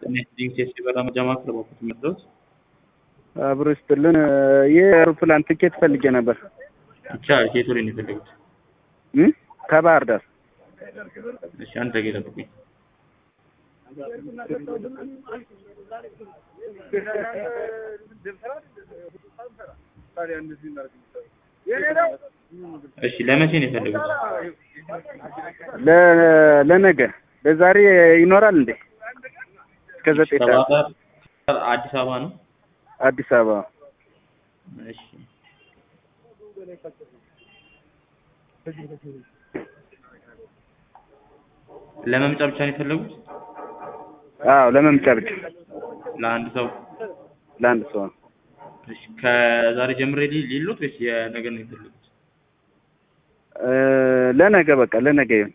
ዲንሴስ የበራ መጃማ ክለቦች መድረስ አብሮ ይስጥልን። የአውሮፕላን ትኬት ፈልጌ ነበር ይቻላል። ከየት ወደ ነው የፈለጉት? እ ከባህር ዳር እሺ፣ አንድ ደቂቃ ጠብቁኝ። እሺ፣ ለመቼ ነው የፈለጉት? ለ- ለነገ ለዛሬ ይኖራል እንዴ? እስከ ዘጠኝ ሰዓት ከባህር ዳር አዲስ አበባ ነው። አዲስ አበባ እሺ፣ ለመምጫ ብቻ ነው የፈለጉት? አዎ ለመምጫ ብቻ ለአንድ ሰው? ለአንድ ሰው ነው። እሺ፣ ከዛሬ ጀምሬ ሊ- ሊሉት ወይስ የነገ ነው የፈለጉት? እ ለነገ በቃ ለነገ ይሁን።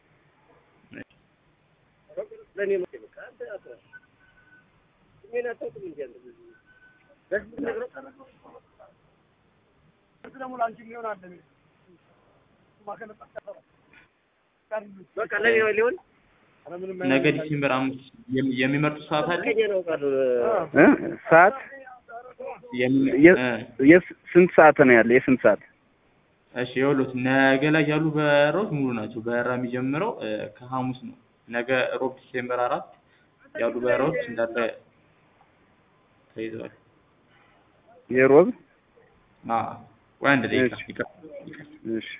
ነገ ዲሴምበር አምስት የሚ- የሚመርጡት ሰዓት አለ? እ ሰዓት የሚ- የ- እ የስ- ስንት ሰዓት ነው ያለ? የስንት ሰዓት? እሺ ይኸውልዎት ነገ ላይ ያሉ በረራዎች ሙሉ ናቸው። በረራ የሚጀምረው እ ከሐሙስ ነው። ነገ ሮብ ዲሴምበር አራት ያሉ በረራዎች እንዳለ ተይዘዋል። የሮብ አዎ ቆይ አንድ ደቂቃ እሺ። ይቅር ይቅር። እሺ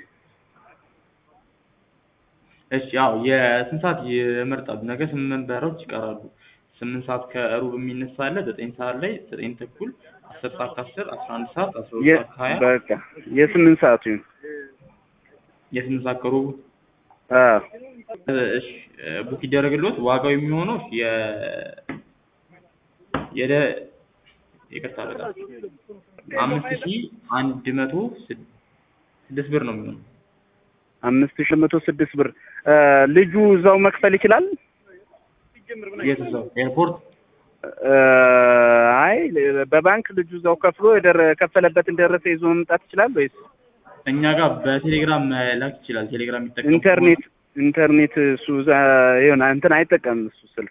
እሺ ያው የስንት ሰዓት ይመርጣሉ? ነገ ስምንት በረራዎች ይቀራሉ። ስምንት ሰዓት ከሩብ የሚነሳ አለ። ዘጠኝ ሰዓት ላይ ዘጠኝ ተኩል አስር ሰዓት ከአስር አስራ አንድ ሰዓት አስራ ሁለት የ- ሰዓት ከሀያ በቃ የስምንት ሰዓቱ ይሁን። የስምንት ሰዓት ከሩብ አዎ እሺ ቡክ ይደረግልዎት። ዋጋው የሚሆነው የ የደ ይቅርታ በጣም አምስት ሺህ አንድ መቶ ስድ- ስድስት ብር ነው የሚሆነው። አምስት ሺህ መቶ ስድስት ብር እ ልጁ እዛው መክፈል ይችላል? የት እዛው ኤርፖርት? እ አይ በባንክ ልጁ እዛው ከፍሎ የደረ ከፈለበትን ደረሰ ይዞ መምጣት ይችላል ወይስ እኛ ጋር በቴሌግራም መላክ ይችላል። ቴሌግራም የሚጠቀም ኢንተርኔት ኢንተርኔት እሱ እዛ ይሆን እንትን አይጠቀምም እሱ ስልክ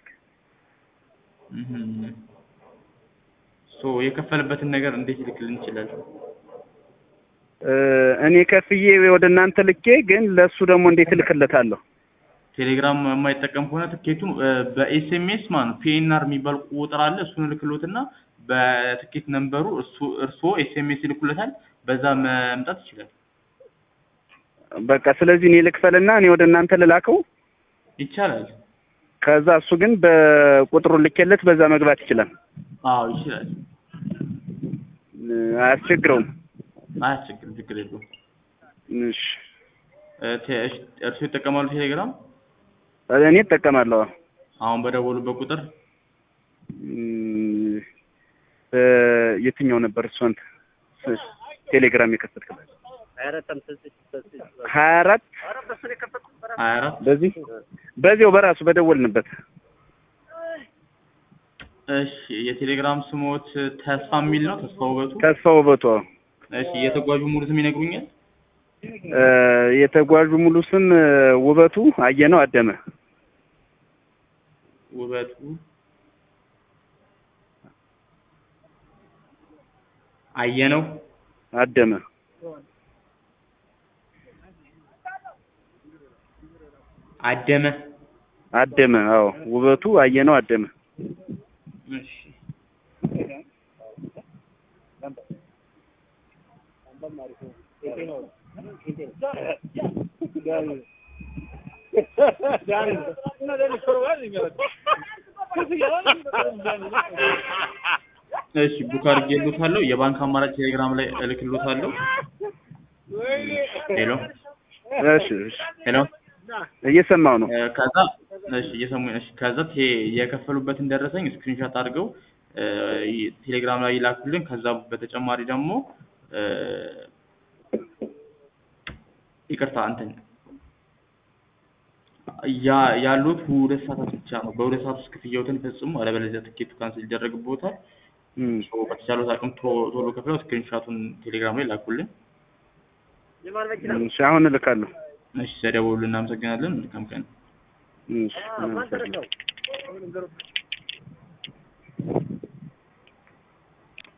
እህ ሶ የከፈለበትን ነገር እንዴት ይልክልን ይችላል? እ እኔ ከፍዬ ወደ እናንተ ልኬ ግን ለእሱ ደግሞ እንዴት እልክለታለሁ? ቴሌግራም የማይጠቀም ከሆነ ትኬቱን እ በኤስኤምኤስ ማለት ነው ፒኤንአር የሚባል ቁጥር አለ። እሱን እልክሎትና በትኬት ነምበሩ እሱ እርስዎ ኤስኤምኤስ ይልኩለታል። በዛ መምጣት ይችላል። በቃ ስለዚህ እኔ ልክፈልና እኔ ወደ እናንተ ልላከው። ይቻላል። ከዛ እሱ ግን በቁጥሩ ልኬለት በዛ መግባት ይችላል። አዎ ይችላል። እ አያስቸግረውም። አያስቸግርም። ችግር የለውም። እሺ እ ቴ- እሺ፣ እርስዎ ይጠቀማሉ ቴሌግራም? እኔ እጠቀማለሁ። አሁን በደወሉበት ቁጥር እም፣ እ የትኛው ነበር እሱ አንተ ስ- ቴሌግራም የከፈትክበት? ሀያ አራት ሀያ አራት በዚህ በዚያው በራሱ በደወልንበት እሺ የቴሌግራም ስሞት ተስፋ የሚል ነው። ተስፋ ውበቱ። ተስፋ ውበቱ። እሺ የተጓዡ ሙሉ ስም ይነግሩኛል? እ የተጓዡ ሙሉ ስም እ ውበቱ አየነው አደመ። ውበቱ አየነው አደመ አደመ። አደመ። አዎ ውበቱ አየነው አደመ። እሺ እሺ ቡክ አድርጌልዎታለሁ። የባንክ አማራጭ ቴሌግራም ላይ እልክልዎታለሁ። ሄሎ እሺ እሺ ሄሎ እየሰማው ነው። እ ከዛ እሺ እየሰሙኝ እሺ ከዛ ቴ- የከፈሉበትን ደረሰኝ ስክሪንሾት አድርገው እ ይ- ቴሌግራም ላይ ይላኩልን። ከዛ በተጨማሪ ደግሞ እ ይቅርታ እንትን ያ ያሉት ሁለት ሰዓታት ብቻ ነው። በሁለት ሰዓት ውስጥ ክፍያዎትን ፈጽሙ፣ አለበለዚያ ትኬቱ ካንስል ይደረግብዎታል። እም፣ ሶ በተቻሉት አቅም ቶ- ቶሎ ከፍለው ስክሪንሾቱን ቴሌግራም ላይ ላኩልን። እሺ አሁን እልካለሁ። እሺ ስለደወሉልን እናመሰግናለን። መልካም ቀን። እሺ አመሰግናለሁ።